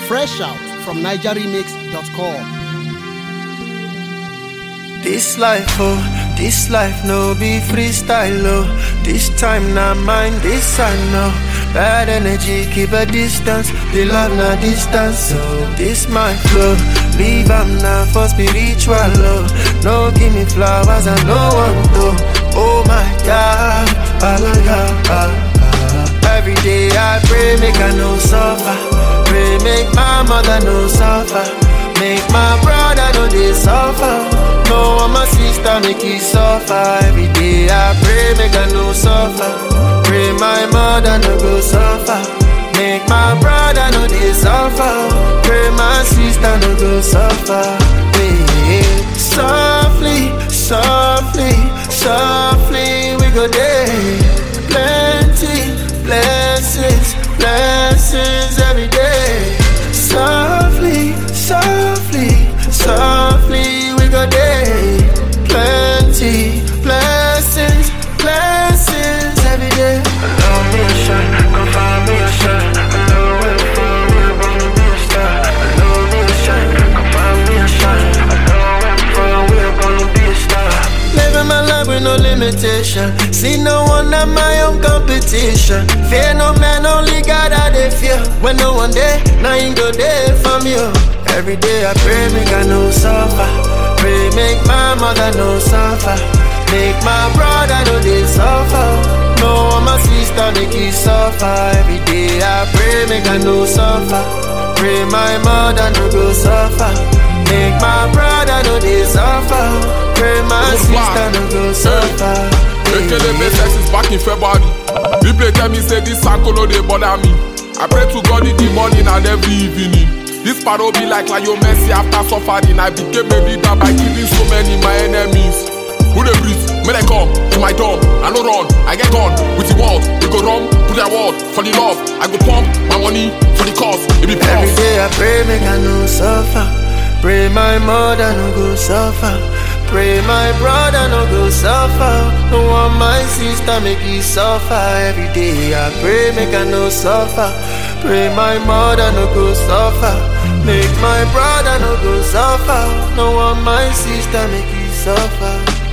Fresh out from NigerRemix.com. This life, oh, this life no be freestyle, oh. This time not mine, this I know. Bad energy, keep a distance. The love na distance, so this my flow. Leave am now for spiritual, oh. No give me flowers, I no want to. Oh my God, ah, ah, ah, ah. Every day I pray, make I no suffer. Pray, make my mother no suffer. Make my brother no they suffer. No one my sister make it suffer. Every day I pray make I no suffer. Pray my mother no go suffer. Make my brother no they suffer. Pray my sister no go suffer. Hey, softly, softly, softly we go there. Plenty blessings, blessings every day. Softly, softly, softly we go there. Plenty blessings, blessings every day. Allow me a shot, come find me a shot. Allow where I'm from, we're gonna be a star. Allow me a shot, come find me a shot. Allow where I'm from, we're gonna be a star. Living my life with no limitation. See no one at my own competition. Fear no man, only God I dey fear. When no one there, now you go there for me. oh. Every day I pray, make I no suffer. Pray, make my mother no suffer. Make my brother no they suffer. No one my sister make it suffer. Every day I pray, make I no suffer. Pray my mother no go suffer. Make my brother no they suffer. Pray my Good sister no go suffer. Ekele make sex is back in February. People tell me say this uncle no dey bother me. I pray to God in the morning and every evening. This paro be like Lionel Messi after suffering. I became a leader by killing so many my enemies. Who dey breathe? May they come to my door. I no run, I get on with the world. We go run, put their word for the love. I go pump my money for the cause. It be Every prof. day I pray, make I no suffer. Pray my mother no go suffer. Pray my brother no go suffer. No want my sister make it suffer. Every day I pray, make I no suffer. Pray my mother no go suffer. Make my brother no go suffer. No want my sister make it suffer.